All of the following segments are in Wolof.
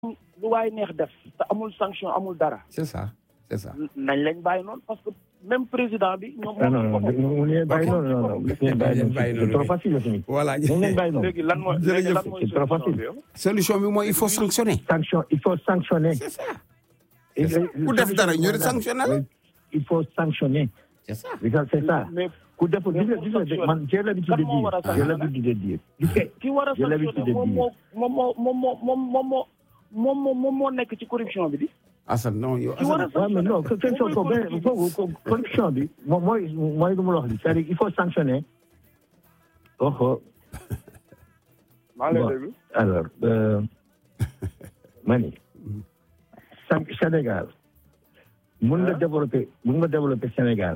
lu waay neex def te amul sanction amul dara c'est ça c'est ça. nañ lañ bàyyi noonu parce que même président bi ñoom non non non mu ngi leen bàyyi noonu non non mu ngi leen bàyyi noonu c'est trop facile tamit. voilà mu ngi leen bàyyi noonu. léegi lan mooy léegi lan mooy c'est trop solution facile. bi yow solution bi mooy il faut sanctionner. sanction il faut sanctionner. c'est ça. Et- ça. et- Ku def dara ñu sanctionner la. il faut sanctionner. c'est ça. c'est ça. mais ku def gis nga gis nga man j'ai l'habitude de Kan moo war a dire j'ai sanctionner? l'habitude de dire. gis nga ki war a j'ai l'habitude sanctionner de moom dire. moo moom moo moom moo moom moo moom moo moom moo nekk ci corruption bi di Assane non yow ki war a Assane. waaw mais non quelque chose ko benn foofu corruption bi moom mooy mooy lu mu la wax li c'est-à-dire il faut sanctionner. oh maa ngi lay Bon. déglu alors euh, mani San- Sénégal mun nga Hein? développer mun nga développer Sénégal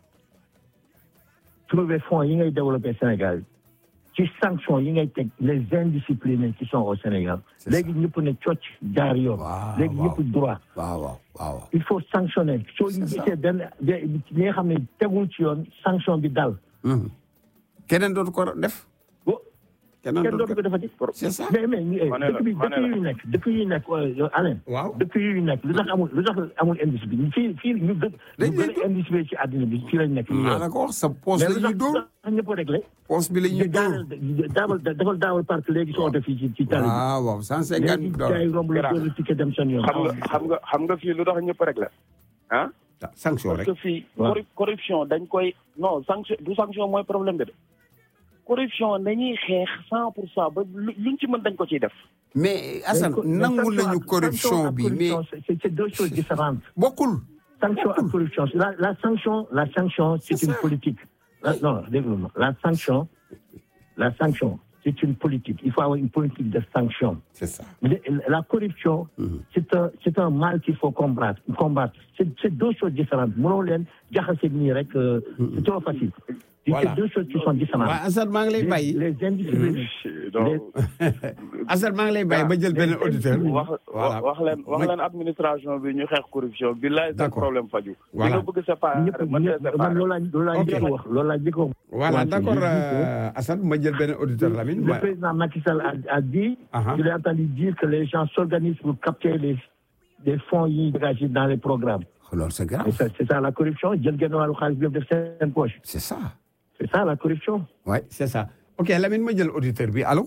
trouver fonds yi ngay développer Sénégal ci sanction yi ngay teg les indisciplinés qui sont au Sénégal C'est ça. léegi ñëpp ne cocc jaar yoon Waaw, léegi waaw. ñëpp droit waaw waaw waaw. il faut sanctionner soo C'est ça. gisee benn de ñi nga xam ne tegul ci yoon sanction bi dal Mhm. keneen dootu ko def. bo keneen kenn dootu dootu ko ko defati c'est ça. mais mais eh, Ma ne la, dëkk bi ma ne dëkk la. yu nekk dëkk yu nekk euh, Alain waaw. dëkk yu nekk lu tax amul lu tax amul indice bi fii fii ñu gën Dañ ñu leen gën a indice bi ci àddina bi fii lañ nekk maa la ko wax sa poche mais la lu ñuy tax dóor. lu tax ñëpp a réglé poche bi la ñuy dóor. daawal daawal daawal parc léegi soo oto fii ci ci tali bi waaw waaw cent léegi cinquante gars yi dollars. romb la dóor ticket dem seen yoon xam nga xam nga xam nga fii lu tax ñëpp rek la ah sanction parce rek. que fii Waaw. corru- corruption dañ koy non sanction du sanction mooy problème bi de corruption dañuy xeex cent pour cent ba lu- luñ ci mën dañ ko ciy def mais Assane Mais nangu sanction nañu ak- corruption sanction ak bi mais corruption, c'est- c'est deux choses différentes bokkul. sanction ak corruption la la sanction la sanction c'est C'est une ça. politique La- non déglu ma la sanction la sanction c'est une politique il faut avoir une politique de sanction c'est ça. Le- la corruption c'est un c'est un mal qu'il faut combattre combattre c'est c'est deux choses différentes mënoo leen jaxase nii rek euh, c'est trop facile Voilà. c'est deux choses qui sont différentes waaw Assane maa ngi lay les, bàyyi. les indisciplinés donc Assane maa ngi lay bàyyi ba jël benn auditeur. wax Voilà. wax leen wax leen administration bi ñu xeex corruption bi laay seen D'accord. problème faju Voilà. li nga bëgg séparer ñëpp mën nga ñëpp man séparer loolu laa loolu laa Ok. njëkk a wax loolu laa njëkk a wax voilà Ouais, d'accord je dis euh, Assane ma jël benn auditeur Lamine. Le Ouais. président Macky Sall a, a dit, Uh-huh. je l'ai entendu dire que les gens s'organisent pour capter les, les fonds yi dégagés dans les programmes. loolu c'est Et grave. ça, c'est ça la corruption. jël genn wàllu xaalis bi def seen poche. c'est ça. C'est ça la corruption. ouais c'est ça ok Lamine ma jël auditeur bi allo.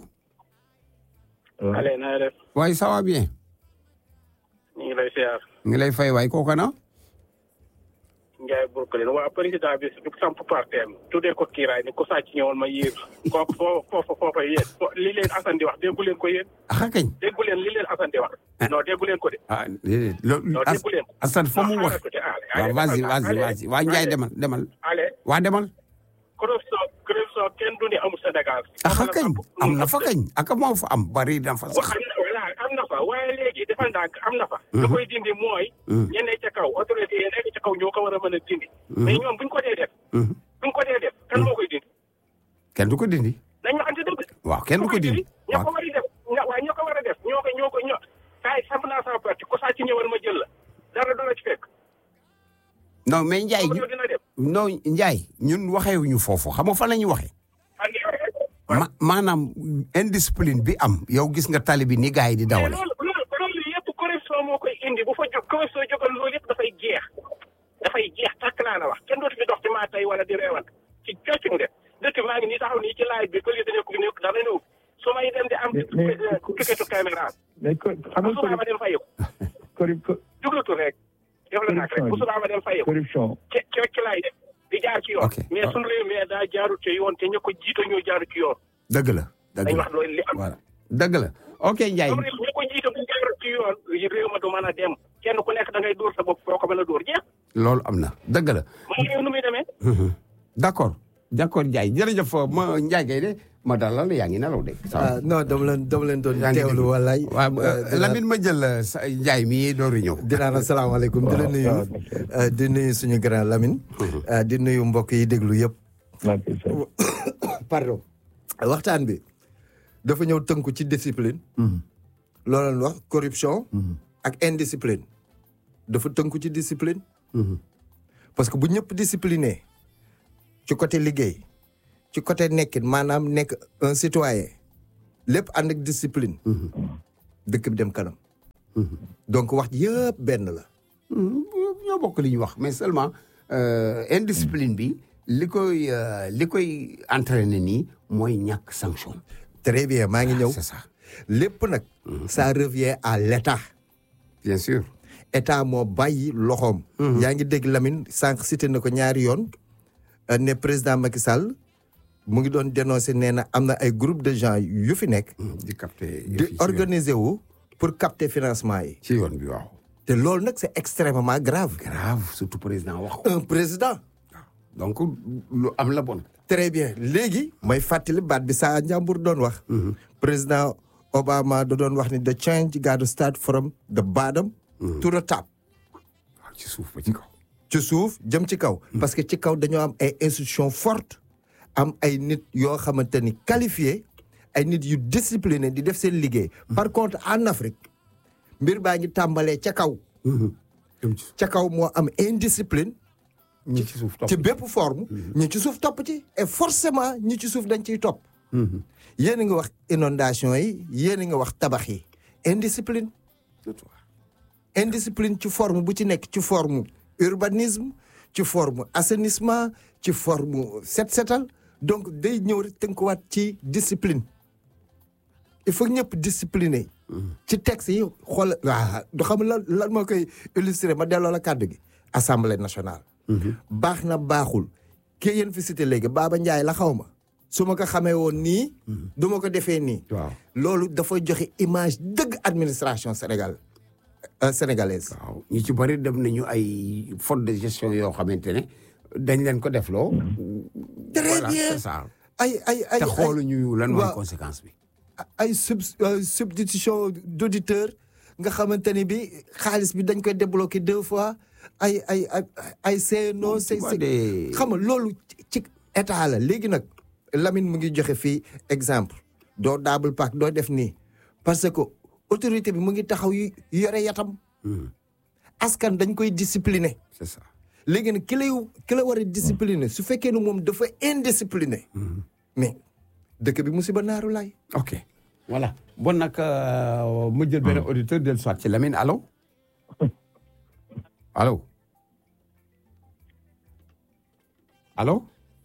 Ouais. Allez na nga def waaye ça va bien. ñu ngi lay siyaar ngi lay fay waay kooku na. Ndiaye Brooklyn waa président bi du samp parteem tuddee ko kiiraay ni ko sàcc ñëwoon ma yéer kooku foo foofa foofa yéen fo- li leen Assane di wax déggu leen ko yéen ah kañ. déggu leen li leen Assane di wax non déggu leen ko de ah déedéet loolu non As- déggu leen ko Assane fa mu Non, wax. xaaral tuuti, allez, waaw allez, vas-y defal vas-y naa, vas-y waa Ndiaye allez, demal demal. allez waa demal. corruption corruption kenn du ni amul Sénégal ah kañ am na fa kañ ak moo fa am bari na fa wa sax. am na voilà am na fa waaye léegi defal ndànk am na fa lu koy dindi mooy ñe ne ca kaw autorité yi nekk ca kaw ñoo ko war a mën a dindi mais ñoom buñ ko dee def Mhm. buñ ko dee def kan moo koy dindi kenn du ko dindi. nañ waxante dëgg waaw kenn du ko dindi. ñoo waaw ko war a def ña- waaye ñoo ko war a def ñoo ko ñoo ko ñoo kaay samp naa sama parti ko sàcc ñëwal ma jël la dara du la ci fekk non mais Ndiaye ko dina dem non Ndiaye ñun waxeewuñu foofu xam nga fan la ñuy waxee. ak ma maanaam indiscipline bi am yow gis nga tali bi ni gars yi di mais dawale. loolu loolu loolu yëpp corruption moo koy indi bu fa jóg corruption jógal loolu yëpp dafay jeex dafay jeex tàkk laa la wax kenn dootu fi dox ci maa tey wala di reewal ci cocc nga def dëkk maa ngi nii taxaw nii ci laaj bi police nekk nekk dara ñëw su may dem di am Mais- mais- tuketu caméra mais co- xam bu nga subaa ma dem fayeku corru- corru- juglatul rek def la nak rek bu subaa ma dem fayeku corruption ci ci ci laay def di jaar ci yoon Ok. mais sunu réew mi daa jaarut ci yoon te ñu ko jiito ñoo jaarut ci yoon dëgg la dëgg dañ la wax loolu li am voilà dëgg la ok Ndiaye sunu réew ñu ko jiito bu jaarut ci yoon réew ma du mën a dem kenn ku nekk da ngay dóor sa bopp foo ko mën a dóor jeex loolu am na dëgg la. moom réew nu muy demee d' accord d' accord Ndiaye jërëjëf ma Ndiaye Guèye de ma dalal yaa ngi nelaw de. ah non dama leen dama leen doon yaa ngi teewlu dégg. walaay. waaw Euh, dinaa- Lamine ma jël euh, sa Ndiaye mii dooru ñëw. dinaa la salaamaaleykum di la nuyu waaw, euh, di nuyu suñu grand Lamine. euh, di nuyu mbokk yi déglu yëpp. Macky Sall. pardon waxtaan bi dafa ñëw tënku ci discipline. loolu la wax corruption. ak indiscipline. dafa tënku ci discipline. parce que bu ñëpp discipliné ci côté liggéey ci côté nekkin maanaam nekk un citoyen lépp ànd ak discipline. dëkk bi dem kanam. donc wax ji yëpp benn la ñoo bokk li ñu wax mais seulement euh, indiscipline bi li koy euh, li koy entraîner nii mooy ñàkk sanction. très bien maa ngi ñëw c'est ça lépp nag ça revient à l'état bien sûr. état moo bàyyi loxoom yaa ngi dégg Lamine sànq cité na ko ñaari yoon euh, ne président Macky Sall mu ngi doon dénoncé nee na am na ay groupe de gens yu fi nekk di capter di organiser wu pour capter financement yi ci yoon bi waaw. te loolu nag c'est extrêmement grave grave surtout président wax ko. un président donc lu am la bon. très bien léegi may fàttali baat bi saa njàmbur doon wax président Obama da doon wax ni the change got to start from the bottom to the top waaw ci suuf ba ci kaw. ci suuf jëm ci kaw parce que ci kaw dañoo am ay institutions fortes am ay nit yoo xamante ni qualifiés ay nit yu discipliné di def seen liggéey par contre en Afrique mbir baa ngi tàmbalee ca kaw jëm ci ca kaw moo am indiscipline ñi ci suuf topp. ci bépp forme ñi ci suuf topp ci et forcément ñi ci suuf dañ ciy topp yéen a ngi wax inondation yi yéen a ngi wax tabax yi indiscipline indiscipline ci forme bu ci nekk ci forme urbanisme ci forme assainissement ci forme set setal donc day ñëw rek tënkuwaat ci discipline il faut ñëpp discipliné ci texte yi xool waa du xam lan lan moo koy illustré ma delloo la kàddu gi assemblée nationale baax na baaxul kii yéen fi cité léegi Baba Ndiaye la xaw ma su ma ko xamee woon nii du ma ko defee nii waaw loolu dafay joxe image dëgg administration Sénégal euh, sénégalaise waaw ñi ci bëri dem nañu ay faute de gestion yoo xamante ne dañ leen ko defloo. Très voilà bien. c'est ça. ay ay ay te xooluñu lan mooy waaw. conséquence bi. ay sub euh, substitution d'auditeur nga xamante ni bi xaalis bi dañ koy débloqué deux fois ay ay ay ay CNO c'est vois c'est des- xam nga loolu ci- ci état la léegi nag Lamine mu ngi joxe fii exemple doo double pack doo def nii parce que autorité bi mu ngi taxaw yu yore yatam askan dañ koy discipliner c'est ça. léegi nag ki lay ki la war a discipliner su fekkee ne moom dafa indiscipliné mais dëkk bi musiba naaru laay ok voilà bon nag euh, ma jël benn auditeur del soit ci Lamine allo allo allo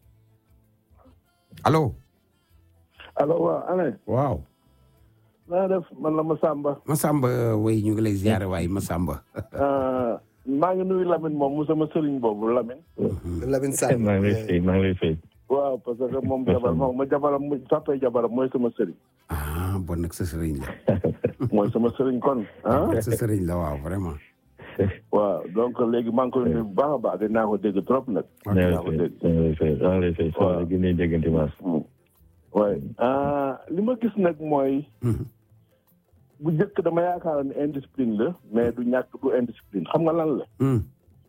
allo allo waaw Alain waaw naa def man la Massamba Massamba way ñu ngi lay ziare waaye Massamba maa ngi nuyu Lamine moom mu sama sëriñ boobu Lamine Lamine Sall maa ngi lay fay maa ngi lay fay. waaw parce que moom jabar moom ma jabaram mu toppee jabaram mooy sama sëriñ ah bon nag sa sëriñ la mooy sama sëriñ kon ah sa sëriñ la waaw vraiment waaw donc léegi maa ngi koy nuyu bu baax a baax dinaa ko dégg trop nag maa ngi dinaa ko lay dégg fay maa ngi lay fay maa ngi lay fay. Waaw. waaw gën a déggante maas. waaye li ma gis nag mooy Mhm. bu njëkk dama yaakaar ne indiscipline la mais du ñàkk du indiscipline xam nga lan la Hmm.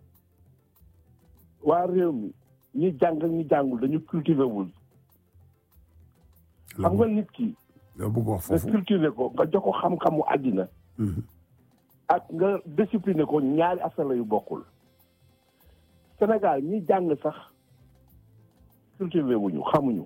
waa réew mi ñi jàng ak ñi jàngul dañu cultivé wul xam nga nit ki loo bëgg wax nga foofu cultivé ko nga jox ko xam-xamu àddina Mhm. ak nga discipliné ko ñaari affaire la yu bokkul Sénégal ñi jàng sax cultivé wuñu xamuñu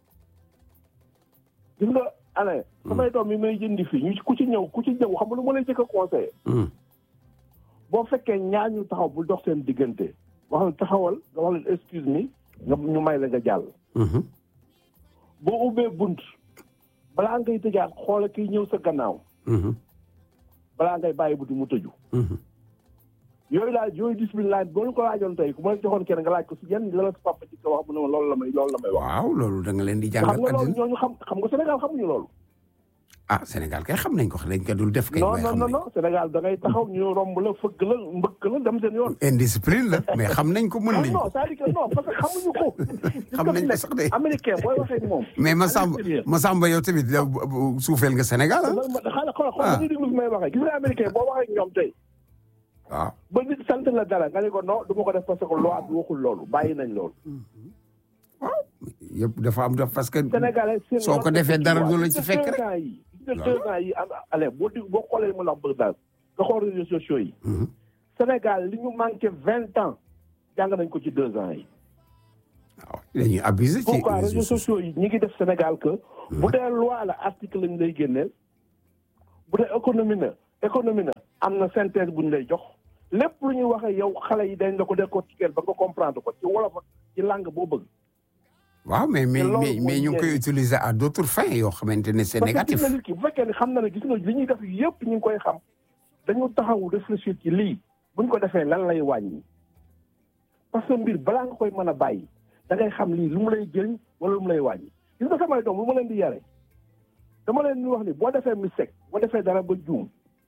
gis nga Alain samay doom yi may jëndi fii ñu ku ci ñëw ku ci ñëw xam nga lu ma lay jëkk a conseillé Hmm. boo fekkee ñaar ñu taxaw bu dox seen diggante wax leen taxawal nga wax leen excuse me nga ñu may la nga jàll Mhm. boo ubbee bunt balaa ngay tëjaat xoola kiy ñëw sa gannaaw Mhm. balaa ngay bàyyi buti mu tëju Mhm. yooyu daal yooyu discipline laaj boo ñu ko laajoon tey ku ma la joxoon kenn nga laaj ko si yan la la sa papa ci ko wax mu ne ma loolu la may loolu la may wax waaw loolu da nga leen di xam jàngal nga loolu àddina ñooñu xam xam nga Sénégal xamuñu loolu ah Sénégal kay xam nañ ko dañ ko dul def kay non waaye non xam non nañ non Sénégal da ngay taxaw ñu romb la fëgg la mbëkk la dem seen yoon indiscipline la mais xam nañ ko mën non nañ non ko c'est-à-dire que non parce que xamuñu ko Xam nañ ko sax de. américain booy waxee ak moom mais Massamba Américain. Massamba yow tamit yow bu- bu- suufeel nga Sénégal ah man man xaaral xool xool Ah. dañuy déglu fi may waxee gis nga américain boo waxee ak ñoom tey waaw ba nit sant la dara nga ne ko non du ma ko def parce que loi bi waxul loolu bàyyi nañ loolu yëpp dafa am def parce que Sénégalais seen soo ko defee dara du la ci fekk rek deux ans yi gis nga deux ans yi am ale boo dig boo xoolee li ma la wax bëgg daal nga xool réseaux sociaux yi Mhm. Sénégal li ñu manqué vingt ans jàng nañ ko ci deux ans yi waaw dañuy abuser ci pourquoi réseaux réseaux sociaux sociaux yi ñi ngi def Sénégal que bu dee loi la article lañ lay génneel bu dee économie na économie na am na synthèse bu ñu lay jox lépp lu ñuy waxee yow xale yi dañ la ko décortiquer ba nga comprendre ko ci wolof ak ci langue boo bëgg. waaw mais mais te loolu mais mais mooy ñu ngi koy njëriñ. utiliser à d' autres fins yoo xamante ne c' est parce que négatif gis nga nit ki bu fekkee ne xam na ne gis nga li ñuy def yëpp ñu ngi koy xam dañu taxaw réfléchir ci lii buñ ko defee lan lay wàññi parce que mbir balaa nga koy mën a bàyyi da ngay xam lii lu mu lay jëriñ wala lu mu lay wàññi gis nga samay doom lu ma leen di yare dama leen di wax ni boo defee mistake boo defee dara ba juum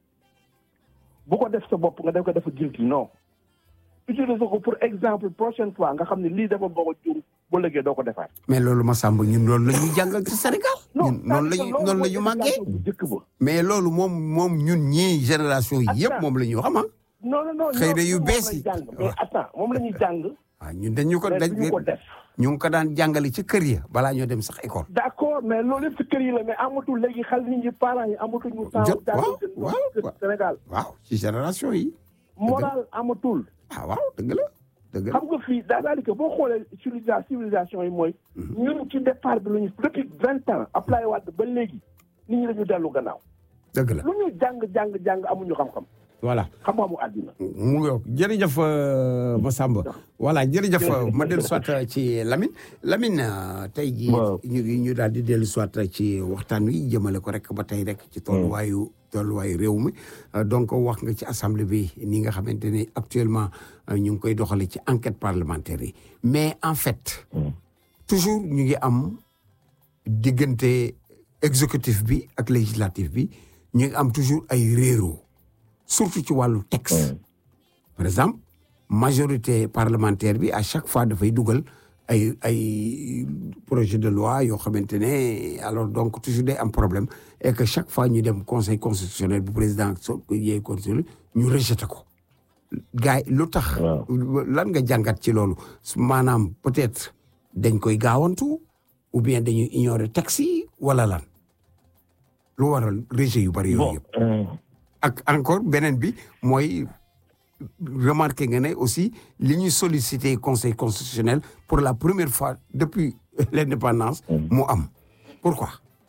bu ko def sa bopp nga def ko dafa guilty non utiliser ko pour exemple prochaine fois nga xam ne lii dafa boo ko juum bu lëggee doo ko defaat mais loolu Massamba ñun loolu la ñuy jàngal ci Sénégal. ñun noonu la ñu noonu la ñu màggee. bu njëkk ba mais loolu moom moom ñun ñii génération yi yëpp Attends. moom la ñu xam ah. non non non Xëy na yu ñoom bees moom yi. lañ jàng mais attends moom la ñuy jàng waaw ñun dañu ko mais dañ duñu ko def ñu ngi ko daan jàngale ci kër ya balaa ñoo dem sax école. d' accord mais loolu yëpp ci kër yi la mais amatul léegi xel nit ñi parents yi amatuñu temps Jot, jàngal waaw, seen doom waaw, ci waaw. Sénégal waaw ci génération yi. moral amatul ah waaw dëgg la dëgg la. xam nga fii daanaka boo xoolee civilisa civilisation yi mooy ñun ci départ bi lu ñu depuis vingt ans Abdoulaye Wade ba léegi nit ñi dañu dellu gannaaw dëgg la lu ñu jàng jàng jàng amuñu xam-xam voilà. xam-xamu àddina mu ngi jërëjëf euh, Massamba voilà jërëjëf euh, ma dellu soit ci Lamine Lamine euh, tey jii Waaw. ñu ngi ñu daal di dellu soit ci waxtaan wi jëmale ko rek ba tey rek ci tolluwaayu tolluwaayu réew mi Euh, donc wax nga ci assemblée bi ni nga xamante ne actuellement euh, ñu ngi koy doxale ci enquête parlementaire yi mais en fait toujours ñu ngi am diggante exécutif bi ak législatif bi ñu ngi am toujours ay réeroo surtout ci wàllu texte par exemple majorité parlementaire bi à chaque fois dafay dugal ay ay projet de loi yoo xamante ne alors donc toujours day am problème et que chaque fois ñu dem conseil constitutionnel bu président so yee constitutionnel ñu rejeté ko gars yi lu tax Waaw. lan nga jàngat ci loolu maanaam peut-être dañ koy gaawantu ou bien dañuy ignorer texte yi wala lan lu waral rejet yu bari yooyu bon yëpp euh, ak encore beneen bi mooy remarqué nga ne aussi li ñuy sollicité conseil constitutionnel pour la première fois depuis l'indépendance mu am pourquoi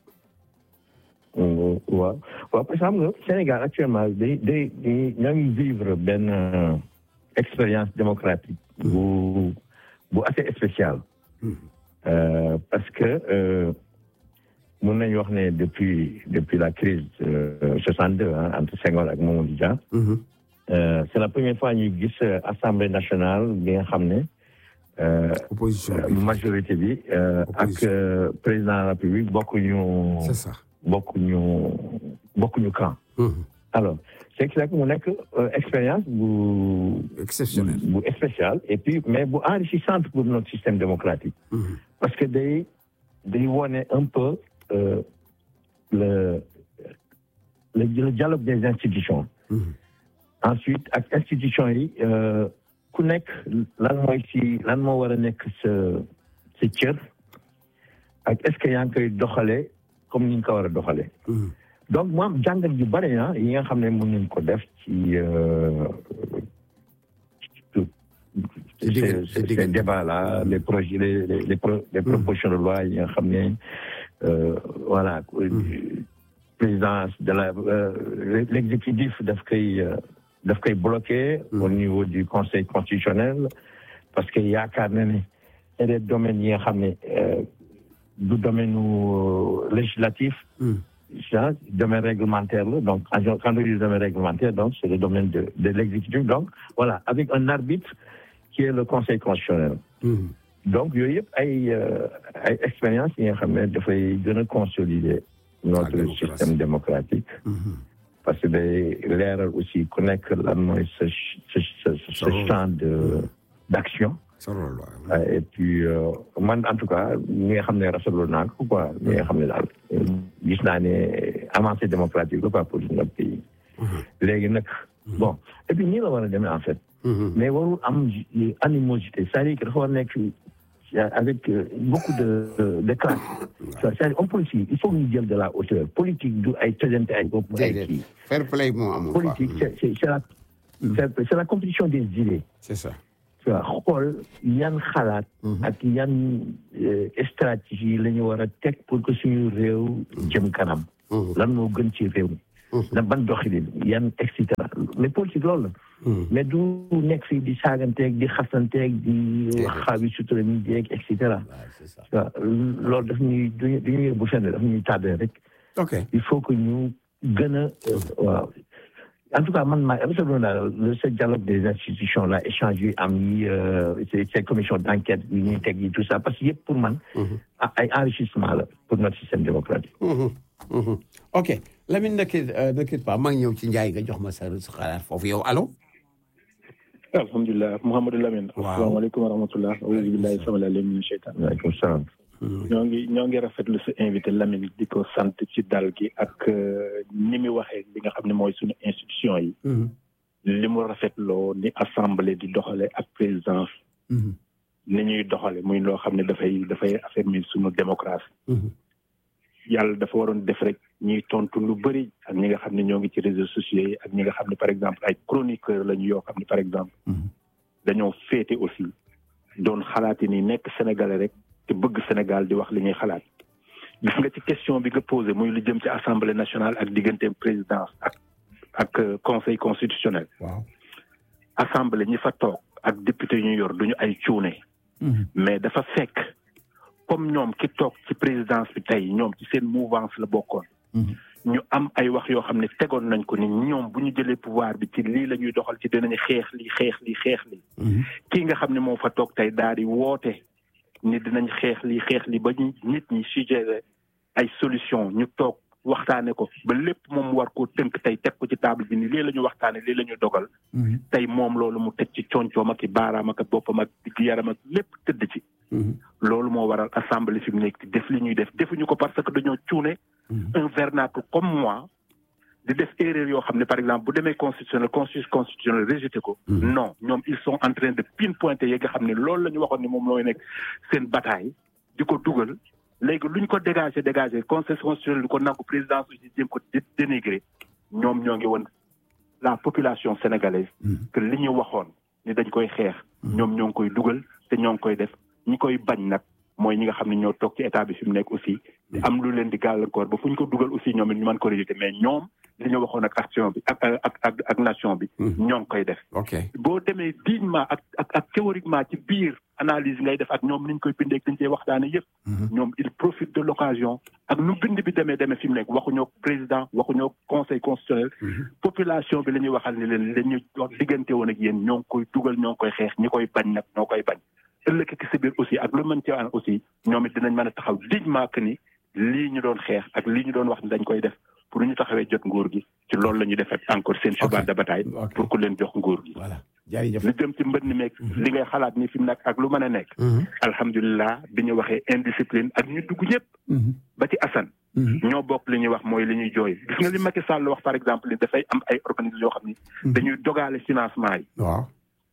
euh, waaw waaw parce que xam nga Sénégal actuellement day day day ñoo ngi vivre benn euh, expérience démocratique bu bu assez spéciale Euh, parce que euh, mun nañu wax ne depuis depuis la crise euh, 62 hein, entre Senghor ak Mamadou Dia Mhm. euh, c'est la première fois ñu gis euh, assemblée nationale bi nga xam ne euh, opposition euh, bi majorité bi euh, ak Opposition. euh, président de la République bokkuñu c'est ça bokkuñu bokkuñu camp Mhm. alors c'est que mu nekk euh, expérience bu exceptionnel bu spécial et puis mais bu enrichissante pour notre système démocratique Mhm. parce que day day wone un peu euh, le, le le dialogue des institutions Mhm. ensuite ak institutions yi euh, ku nekk lan mooy si lan moo war a nekk sa sa cër ak est-ce que yaa ngi koy doxalee comme ni nga ko war a doxalee Mhm. donc mu am jàngat yu bëri ah yi nga xam ne mën nañu ko def ci euh, Ci diggante- ces ci ces diggante. débats là les projets les les les pro- les propositions de loi yi nga xam ne euh, voilà présidence de la euh, l'exécutif daf koy euh, daf koy bloqué au niveau du conseil constitutionnel parce que yaakaar na ne et des domaines yi nga xam ne euh, du domaine euh, législatif Mhm. ça, domaine réglementaire, là. donc quand on quand on dit domaine réglementaire, donc c'est le domaine de, de l'exécutif. Donc voilà, avec un arbitre qui est le Conseil constitutionnel. Mhm. Donc yooyu yëpp ay euh, ay expérience yi nga xam ne dafay gën a consolider notre démocratie. système démocratique Mhm. parce que day leeral aussi ku nekk lan mooy sa sa sa sa rôle. champ de d'action. sa rôle waaw. Euh, et puis euh, man en tout cas ñi nga xam ne rafetlu naa ko quoi ñi nga xam ne daal euh, gis naa ne avancée démocratique la quoi pour notre pays. léegi nag bon et puis nii la war a demee en fait. Mhm. mais warul am ju- animosité c'est-à-dire que dafa war a nekk euh, avec euh, beaucoup de de, de classe. c'est-à-dire on politique il faut ñu jël de la hauteur politique du ay tëjante ay bopp ay déedéet kii. fair play moo amul quoi. politique c'est c'est c'est la c'est c'est la compétition des idées. c'est ça tu vois xool yan xalaat. ak yan euh, stratégie la ñu war a teg pour que suñu réew jëm kanam. Mhm. lan moo gën ci réew mi na ban doxalin yan et cetera mais politique loolu la mais du nekk fii di saaganteeg di xasanteeg di xaawi sutura ni jeeg et cetera waaw loolu daf ñuy duñu duñu yóbbu fenn daf ñuy tardé rek ok il faut que ñu gën a waaw en tout cas man maa rafetlu naa ce dialogue des institutions là échange yi am yi ces commissions d' enquête yi ñuy teg yi tout ça parce que yëpp pour man ay enrichissement la pour notre système démocratique ok Lamine nekkit nekkit pas maa ngi ñëw ci Ndiaye nga jox ma sa sa xalaat foofu yow allo alhamdulilah Mouhamadou Lamine Waaw. asalaamaaleykum wa rahmatullah auzu billahi samil alim min cheytan waaleykum salaam ñoo ngi ñoo ngi rafetlu sa invité Lamine di ko sant ci dal gi ak euh, ni mu waxee li nga xam ne mooy suñu institution yi li mu rafetloo ni assemblée di doxale ak présidence ni ñuy doxale muy loo xam ne dafay dafay affermir suñu démocratie yàlla dafa waroon def rek ñuy tontu lu bëri ak ñi nga xam ne ñoo ngi ci réseaux sociaux yi ak ñi nga xam ne par exemple ay chroniqueurs lañu yoo xam ne par exemple dañoo féete aussi doon xalaati ni nekk sénégalais rek te bëgg Sénégal di wax li ñuy xalaat gis nga ci question bi nga posé muy lu jëm ci assemblée nationale ak diggante présidence ak ak euh, conseil constitutionnel waaw assemblée ñi fa toog ak député ñu yor duñu ay cuune mais dafa fekk comme ñoom ki toog ci présidence bi tey ñoom ci seen mouvance la bokkoon ñu am ay wax yoo xam ne tegoon nañ ko ni ñoom bu ñu jëlee pouvoir bi ci lii la ñuy doxal ci dinañu xeex lii xeex lii xeex lii kii nga xam ne moo fa toog tey daal di woote ni dinañ xeex lii xeex lii ba ñu nit ñi suggéré ay solution ñu toog waxtaane ko ba lépp moom war koo tënk tey teg ko ci table bi ni lii la ñu waxtaane lii la ñu dogal tey moom loolu mu teg ci concoom ak i baaraam ak boppam ak digg yaram ak lépp tëdd ci loolu moo waral assemblée fi mu nekk di def li ñuy def defuñu ko parce que dañoo cuune un vernacle comme moi di def erreur yoo xam ne par exemple bu demee constitutionnel constitution constitutionnel rejeté ko non ñoom ils sont en train de pinpointer yi nga xam ne loolu la ñu waxoon ni moom looy nekk seen bataille di ko dugal léegi lu ñu ko dégagé dégagé conseil constitutionnel di ko nangu présidence aussi jéem ko dé- dénigrer ñoom ñoo ngi woon la population sénégalaise que li ñu waxoon ni dañ koy xeex ñoom ñoo ngi koy dugal te ñoo ngi koy def ñi koy bañ nag mooy ñi nga xam ne ñoo toog ci état bi fi mu nekk aussi di am lu leen di gàllankoor ba fu ñu ko dugal aussi ñoom it ñu mën ko rejeter mais ñoom li ñu waxoon ak action bi ak ak ak ak nation bi ñoo ngi koy def ok boo demee dignement ak ak ak théoriquement ci biir analyse ngay def ak ñoom ni ñu koy bindee dañ cee waxtaane yëpp ñoom il profite de l'occasion ak nu bind bi demee demee fi mu nekk waxuñoo président waxuñoo conseil constitutionnel population bi la ñuy waxal ni leen la ñu wax diggante woon ak yéen ñoo ngi koy dugal ñoo ngi koy xeex ñi koy bañ nag ñoo koy bañ ëllëg ki si biir aussi ak lu mën ci an aussi ñoom it dinañ mën a taxaw dignement que ni lii ñu doon xeex ak lii ñu doon wax ni dañ koy def pour ñu taxawee jot nguur gi ci loolu la ñuy defet encore seen cheval de bataille Ok. pour ku leen jox nguur gi voilà jërëjëf li jëm ci mbënn meeg li ngay xalaat ni fi mu nekk ak lu mën a nekk alhamdulilah bi ñu waxee indiscipline ak ñu dugg ñëpp ba ci Assane ñoo bokk li ñuy wax mooy li ñuy jooy gis nga li Macky Sall wax par exemple ni dafay am ay organismes yoo xam ni dañuy dogaale financement yi waaw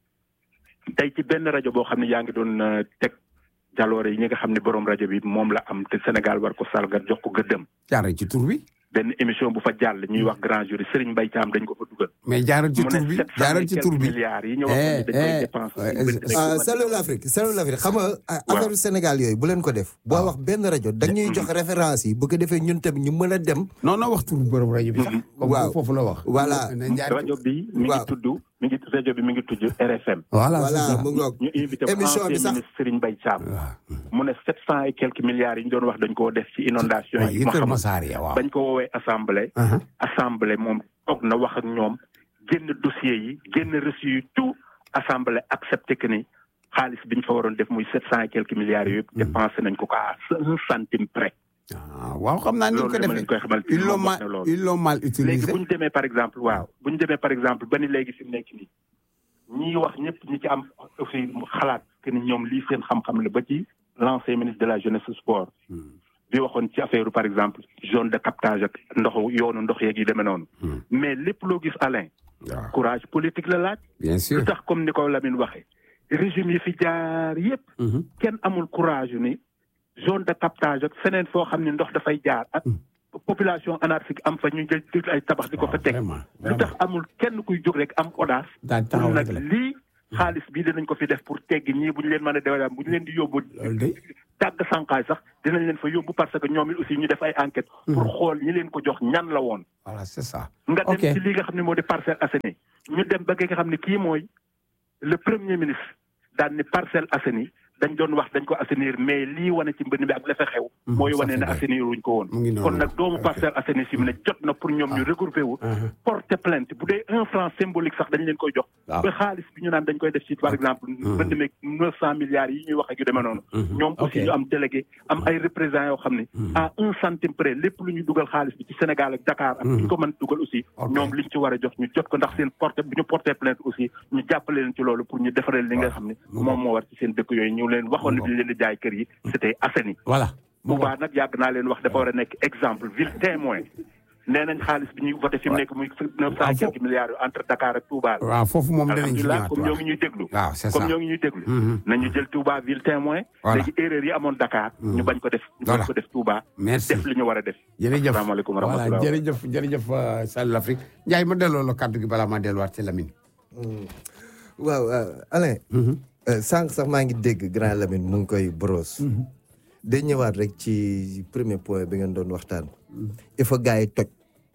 tey ci benn rajo boo xam ne yaa ngi doon euh, teg jaloore yi ñi nga xam ne borom rajo bi moom la am te Sénégal war ko salgal jox ko gëddëm jaaral ci tur bi benn émission bu fa jàll ñuy wax grand jury Serigne Mbaye Thiam dañ ko fa dugal mais jaaral ci mu tur ne bi sept cent jaaral et ci quelques tur bi milliards yi ñu wax ni dañ koy Eh, eh, dépense eh, ah Salut l'Afrique Salut l'Afrique xam nga ah, Waaw. affaire Sénégal yooyu bu leen ko def boo wax benn rajo dañuy jox référence yi bu ko defee ñun tamit ñu mën a dem non non wax tur borom rajo bi sax comme Waaw. foofu la wax Voilà. na jaar rajo bi mi ngi Waaw. tudd mi ngi rajo bi mi ngi tudd RFM voilà voilà c'est ça. mu ngoog ñu invité émission bi ancien sax ministre Serigne Mbaye Thiam waaw mu ne sept cent et quelques milliards yi ñu doon wax dañ koo def ci inondation waaw yi yi ma Kër xam Masaar ya waaw bañ ko woowee assemblée Aha. assemblée moom toog na wax ak ñoom génn dossier yi génn reçu yi tout assemblée accepté que ni xaalis bi ñu fa waroon def muy sept cent et quelques milliards yooyu yëpp dépensé nañ ko ko à un centime près ah waaw xam naa ni ñu ko loolu dama leen defee koy xamal ils l'ont moom mal wax na loolu ils l'ont mal léegi utilisé bu ñu demee par exemple waaw bu ñu demee par exemple ba ni léegi fi mu nekk nii ñii wax ñëpp ñi ci am aussi xalaat que ni ñoom lii seen xam-xam la ba ci l'ancien ministre de la jeunesse et sport bi waxoon ci affaire par exemple zone de captage ak ndoxu yoonu ndox yeeg yi demee noonu mais lépp loo gis Alain waaw courage politique la laaj bien sûr lu tax comme ni ko Lamine waxee régime yi fi jaar yëpp Mhm. kenn amul courage yu ni zone de captage ak feneen foo xam ne ndox dafay jaar ak population anarchique am fa ñu jël jël ay tabax di ko fa teg vraiment lu tax amul kenn kuy jóg rek am audace daal taxaw nag rek la lii xaalis bii dinañ ko fi def pour teggi ñii bu ñu leen mën a déwénam bu ñu leen di yóbbu loolu de dàgg sànqaay sax dinañ leen fa yóbbu parce que ñoom it aussi ñu def ay enquête pour xool ñi leen ko jox ñan la woon voilà c'est ça nga dem ok ci li nga xam ne moo di Parcelles Assainies ñu dem ba ki nga xam ne kii mooy le premier ministre daan ni Parcelles Assainies dañ doon wax dañ ko assainir mais lii wane ci mbënn bi ak la fa xew mooy ça wane fait ne bien. assainir wuñ ko woon Mu ngi noonu. kon nag doomu Ok. Parcelles Assainies si mu ne jot na pour ñoom ñu regrouper wu porter plainte bu dee un franc symbolique sax dañ leen koy jox Waaw. ba xaalis bi ñu naan dañ koy def ci par exemple mbënd meeg neuf cent milliards yi ñuy wax ak yu demee noonu ñoom aussi Ok. ñu am délégué am ay représentants yoo xam ne à un centime près lépp lu ñu dugal xaalis bi ci Sénégal ak Dakar ak ñu ko mën dugal aussi Ok. ñoom liñ ci war a jox ñu jot ko ndax seen porté bu ñu porté plainte aussi ñu jàppale leen ci loolu pour ñu defaree li nga xam ne mu moom moo war ci seen dëkk yooyu ñu leen waxoon ne bi ñu leen di jaay kër yi c'était Assainies voilà mu Touba nag yàgg naa leen wax dafa war a nekk exemple ville témoin nee nañ xaalis bi ñuy voté fi mu nekk muy neuf cent quelques milliards yu entre Dakar ak Touba la waaw foofu moom danañ ci alhamdulilah ñëwaat comme ñoo waaw ngi ñuy déglu waaw c'est comme ça ñoo ngi ñuy déglu Mhm. nañu jël Touba ville témoin Voilà. léegi erreur yi amoon Dakar ñu bañ ko def ñu Voilà. bañ ko def Touba merci def li ñu war a def jërëjëf asalaamaaleykum wa voilà rahmatulah jërëjëf jërëjëf euh, Salut l'Afrique Ndiaye ma delloo la kàddu gi balaa ma delluwaat ci Lamine waaw euh, Alain. euh, sànq sax maa ngi dégg grand Lamine mu ngi koy brosse. day ñëwaat rek ci premier point bi ngeen doon waxtaan. il faut gars yi toj.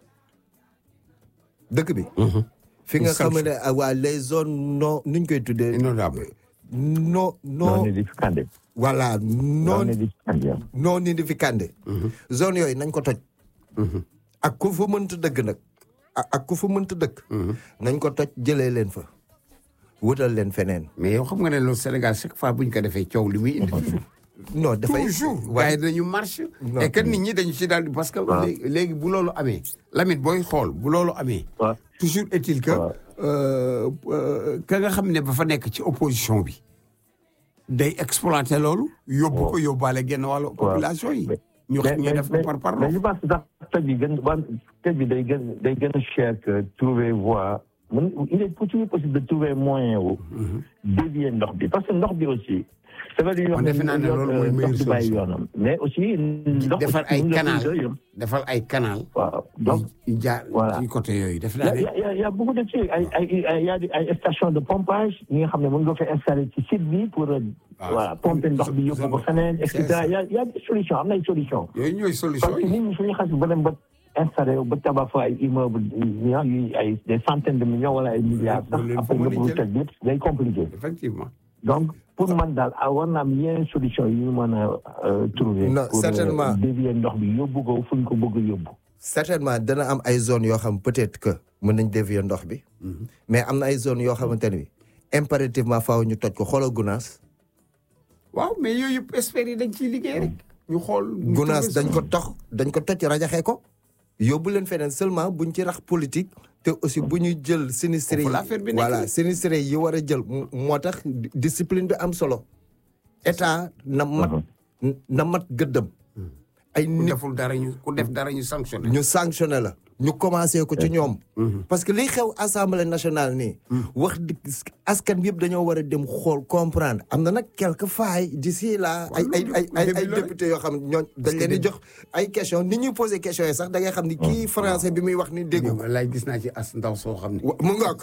dëkk bi. fi nga xam ne ah, waa les zones non nuñ koy tuddee. inondable non non non nidificande voilà non non nidificande non nidificande. zone yooyu nañ ko toj. ak ku fa mënta dëgg nag. ak ak ku fa mënta dëkk. nañ ko toj jëlee leen fa. wutal leen feneen. mais yow xam nga ne loolu Sénégal chaque fois bu ñu ko defee coow li muy indi non dafay toujours gars waaye yi dañu marche Non. et que nit ñi dañu ci daal di parce que léegi léegi bu loolu amee Lamine booy xool bu loolu amee waaw toujours est-il que waaw. euh, euh, ka nga xam ne ba fa nekk ci opposition bi day exploiter loolu yóbbu ko yóbbaale genn wàllu population yi ñu mais ñu def ko par par mais je pense que sax tëj bi gën wan tëj bi day gën day gën a cher que trouver voie mun il est toujours possible de trouver moyen wu dévier ndox bi parce que ndox bi aussi c'est vrai dañuy wax Man defe naa ne yoon, loolu mooy euh, meilleure ndox du bàyyi solution. yoonam mais aussi ndox defar ay mën nga canal ko yëm. defar ay canal waaw donc yu jaar Voilà. ci côté yooyu def Il y naa a, ne il y a- il y a- il y a beaucoup de trucs. ay ay ay y a des ay stations de pompage ñi nga xam ne mën nga ko installer ci site bi pour euh, Ah, voilà pomper ndox bi yóbbu ko feneen et c'est cetera ça. il y a il y a des solutions am na ay solutions. yooyu ñooy solution parce que yi nit ñi suñu xas ba dem ba installé ba tabax fa ay immeuble yu yu ay des centaines de millions wala ay milliards sax loolu leen après fa mën nga a bëgg teg yëpp day compliqué effectivement donc pour man daal ah war na am yeneen solution yu ñu mën a euh, trouver Non, pour euh, certainement. dévier ndox bi yóbbu ko fu ñu ko bëgg a yóbbu certainement dana am ay zones yoo xam peut-être que mën nañ dévier ndox bi. mais am na ay zones yoo xamante ne bi impérativement faaw ñu toj ko xoolal Gunaas. waaw mais yooyu yëpp experts yi dañ ciy liggéey rek ñu xool ñu Gunaas trouver dañ ko solution. tox dañ ko toj rajaxee ko. yóbbu leen feneen seulement buñ ci rax politique te aussi bu ñu jël sinistré yi Foofu la affaire bi nekk. voilà sinistré yi war a jël mo- moo tax di- discipline bi am solo. état na mat na mat gëddëm. ay ku nit deful dara ñu ku def dara ñu sanctionné ñu sanctionné la ñu commencé ko ci ñoom. parce que liy xew assemblée nationale nii. wax dëgg askan bi yëpp dañoo war a dem xool comprendre am na nag quelques failles d'ici là. ay ay ay ay ay député yoo xam ne ñooñ dañ leen di jox ay questions ni ñuy posé questions yi sax da ngay xam ni kii français bi muy wax ni déggu ko. lay gis naa ci as ndaw soo xam ne wa- mu ngoog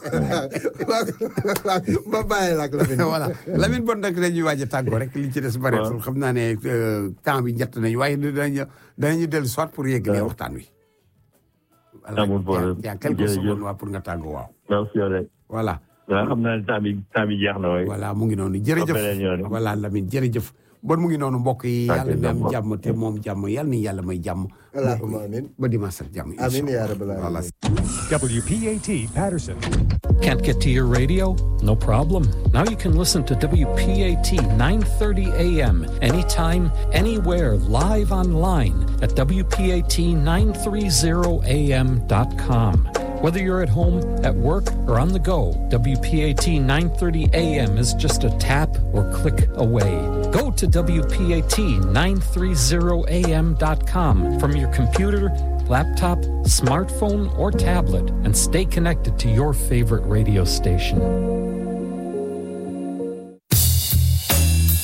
ba bàyyi la ak Lamine. voilà Lamine bon nag dañuy waaj a tàggoo rek li ci des bareetul xam naa ne euh, temps bi njëtt nañu waaye danañu danañu dellu soit pour yeggalee waxtaan wi Amul problème. yaa quelques Jërëjëf. secondes waa pour nga tàggoo waaw merci rek voilà waaw xam naa ne temps bi temps bi jeex na waaye voilà mu ngi noonu beneen jërëjëf yoon. voilà Lamine jërëjëf bon mu ngi noonu mbokk yi Ok, yàlla na am d'accord. jàmm te moom jàmm yàlla ni yàlla may jàmm Allahumma amin. ba dimanche ak jàmm Amin ya rabbal voilà alamin. WPAT Patterson. Can't get to your radio? No problem. Now you can listen to WPAT 9:30 a.m. anytime, anywhere, live online at WPAT930am.com. Whether you're at home, at work, or on the go, WPAT 930 AM is just a tap or click away. Go to WPAT930am.com from your computer, laptop, smartphone, or tablet and stay connected to your favorite radio station. At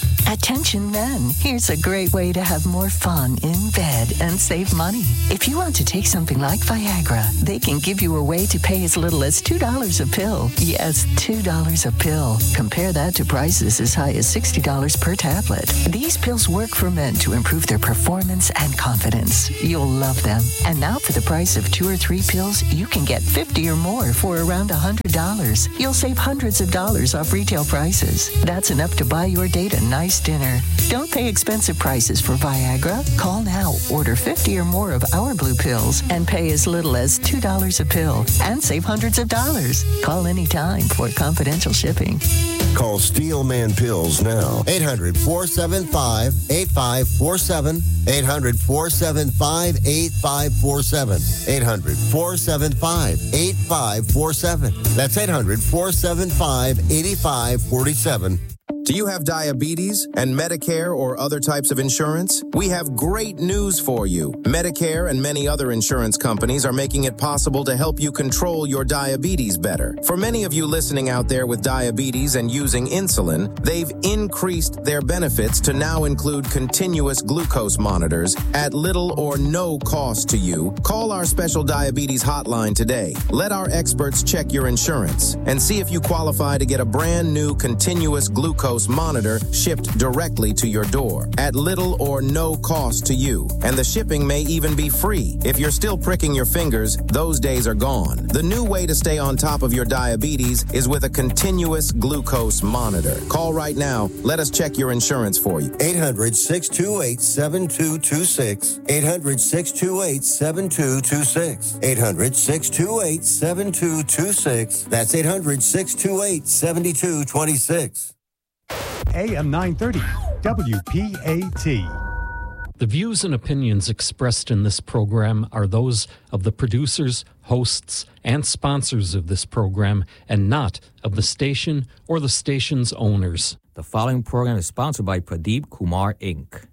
Attention men, here's a great way to have more fun in bed and save money. If you want to take something like Viagra, they can give you a way to pay as little as $2 a pill. Yes, $2 a pill. Compare that to prices as high as $60 per tablet. These pills work for men to improve their performance and confidence. You'll love them. And now for the price of two or three pills, you can get 50 or more for around $100. You'll save hundreds of dollars off retail prices. That's enough to buy your date a nice dinner. Don't pay expensive prices for Viagra. Call now, order 50 or more of our blue pills, and pay as little as $2 a pill and save hundreds of dollars. Call anytime for confidential shipping. Call Steelman Pills now. 800 475 8547. 800 475 8547. 800 475 8547. That's 800 475 8547. Do you have diabetes and Medicare or other types of insurance? We have great news for you. Medicare and many other insurance companies are making it possible to help you control your diabetes better. For many of you listening out there with diabetes and using insulin, they've increased their benefits to now include continuous glucose monitors at little or no cost to you. Call our special diabetes hotline today. Let our experts check your insurance and see if you qualify to get a brand new continuous glucose monitor shipped directly to your door at little or no cost to you. And the shipping may even be free. If you're still pricking your fingers, those days are gone. The new way to stay on top of your diabetes is with a continuous glucose monitor. Call right now. Let us check your insurance for you. 800 628 7226. 800 628 7226. 800 628 7226. That's 800 628 7226. AM 930, WPAT. The views and opinions expressed in this program are those of the producers, hosts, and sponsors of this program, and not of the station or the station's owners. The following program is sponsored by Pradeep Kumar Inc.